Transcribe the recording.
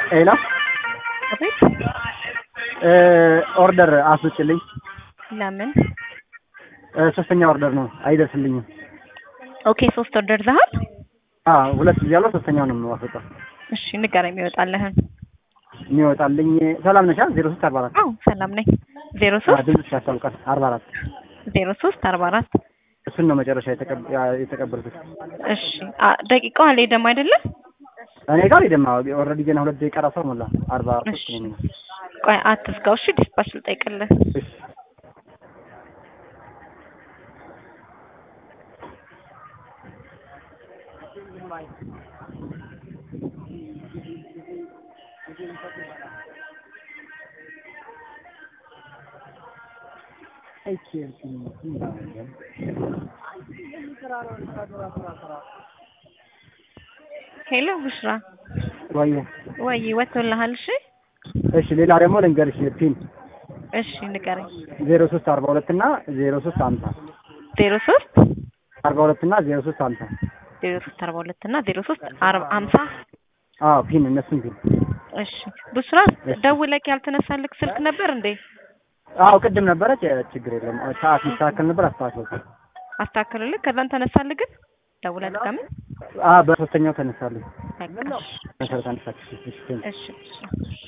ሄሎ አቤት። ኦርደር አስወጭልኝ። ለምን? ሶስተኛ ኦርደር ነው አይደርስልኝም። ኦኬ ሶስት ኦርደር ዘሃል። አዎ ሁለት ጊዜ ያለው ሶስተኛው ነው የማስወጣው። እሺ ንገረኝ የሚወጣልህን። የሚወጣልኝ ሰላም ነሻ ዜሮ ሶስት አርባ አራት አዎ ሰላም ነኝ። ዜሮ ሶስት ድምፅሽ ያስታውቃል። አርባ አራት ዜሮ ሶስት አርባ አራት እሱን ነው መጨረሻ የተቀብ- ያ- የተቀበልኩት። እሺ አ- ደቂቃው አልሄደም አይደለም? እኔ ጋር ይደማ ኦልሬዲ ገና ሁለት ደቂቃ ራሱ ሞላ። አርባ ሶስት እሺ ነው የሚለው። ቆይ አትዝጋው። እሺ ዲስፓች ልጠይቅልህ። እሺ ሄሎ ቡሽራ ወይ ወይ ወጥቶልሃል? እሺ እሺ ሌላ ደግሞ ልንገርሽ ፒን እሺ ንገረኝ። ዜሮ ሶስት አርባ ሁለት እና ዜሮ ሶስት ሀምሳ ዜሮ ሶስት አርባ ሁለት እና ዜሮ ሶስት ሀምሳ ዜሮ ሶስት አርባ ሁለት እና ዜሮ ሶስት አርባ ሀምሳ አዎ ፒን እነሱን ፒን እሺ ቡሽራ ደውለክ ያልተነሳልክ ስልክ ነበር እንዴ? አዎ ቅድም ነበረች ችግር የለም ሰዓት ይስተካከል ነበር አስተካክል አስተካክልልህ። ከዛን ተነሳልህ ግን ደውለህ ድጋሚ አ በሶስተኛው ተነሳለኝ በቃ መሰረት አነሳች እሺ እሺ እሺ